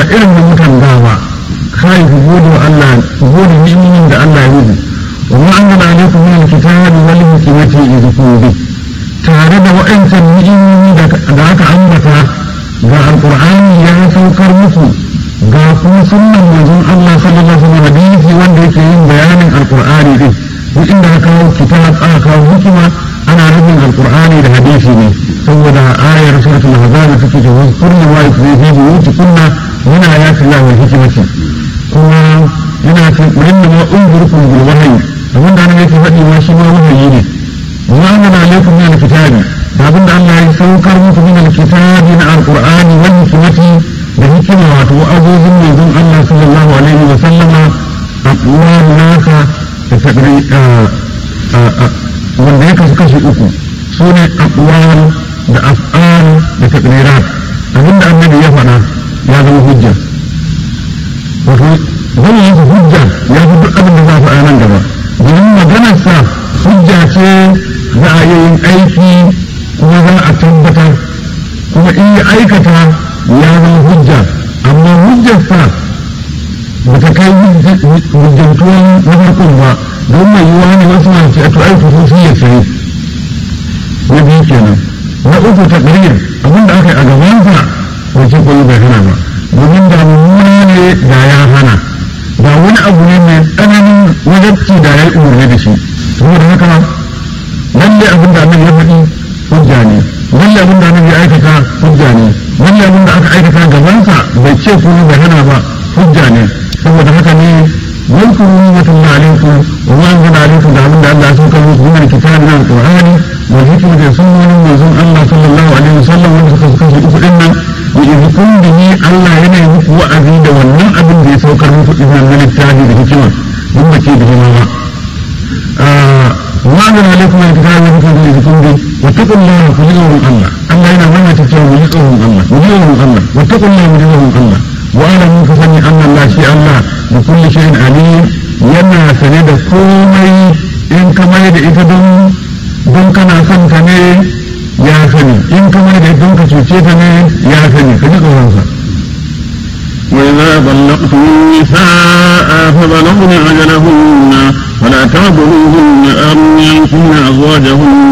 irin da mutan da ba kai ku gode wa Allah ku gode ni'imomin da Allah ya yi wa ma anzala alaykum min al-kitabi wal hikmati idhkuru bi tare da wa'ancan ni'imomi da aka ambata ga alqur'ani ya saukar muku ga kuma sunnan manzon Allah sallallahu alaihi wasallam hadisi wanda yake yin bayanin alqur'ani din duk inda aka kawo kitab aka kawo hikima ana nufin alqur'ani da hadisi ne saboda ayar suratul ahzab take cewa kullu ma yusri fi buyuti kunna min ayati Allah wal hikmati kuma yana ce inna ma unzirukum bil wahyi abin da annabi yake faɗi ma shi ma wahayi ne wa anzala alaykum min al-kitabi da abin da Allah ya saukar muku min al-kitabi na alqur'ani wal hikmati da hikima wato wa'azozin manzon Allah sallallahu alaihi wa sallama aqwal nasa da tadri wanda ya kasu kashi uku su ne aqwal da af'al da tadrirat abinda annabi ya faɗa ya zama hujja wato zai yi hujja ya fi duk abin da za faɗa nan gaba domin maganarsa hujja ce za a yi aiki kuma za a tabbatar kuma in ya aikata ya zama hujja amma hujjarsa ba ta kai hujjantuwan na farkon ba don mai yiwuwa ne wasu na ce to aiki su ya ce na biyu kenan na uku ta ƙarir abinda aka yi a gabansa wace koyi bai hana ba domin da mummuna ne da ya hana da wani abu ne mai tsananin wajabci da ya yi umarni da shi saboda haka lalle abin da annabi ya faɗi hujja ne lalle abin da annabi ya aikata hujja ne lalle abin da aka aikata gabansa bai ce kuma bai hana ba hujja ne saboda haka ne yankuru ni'matullahi alaikum wa ma anzala alaikum da abin da Allah ya saukar muku min alkitabi min alqur'ani wa hikma da sunnonin manzon Allah sallallahu alaihi wasallam wanda suka suka su uku dinnan wa idhkum bihi Allah yana yi muku wa'azi da wannan abin da ya saukar muku dinnan na littafi da hikima in ba ce da hima ba wa anzala alaikum alkitabi wa hikma da idhkum bihi wa taqullaha ku ji tsoron Allah Allah yana mana ta cewa mu ji tsoron Allah mu ji tsoron Allah wa taqullaha mu ji tsoron Allah واعلموا فسني ان الله شيء الله بكل شيء عليم yana sane da komai in ka mai da ita don don kana son ta ne ya sani in ka mai da ita don ka cuce ta ne ya sani ka ji tsoronsa وإذا طلقتم النساء فبلغن أجلهن فلا تعبدوهن أن ينكحن أزواجهن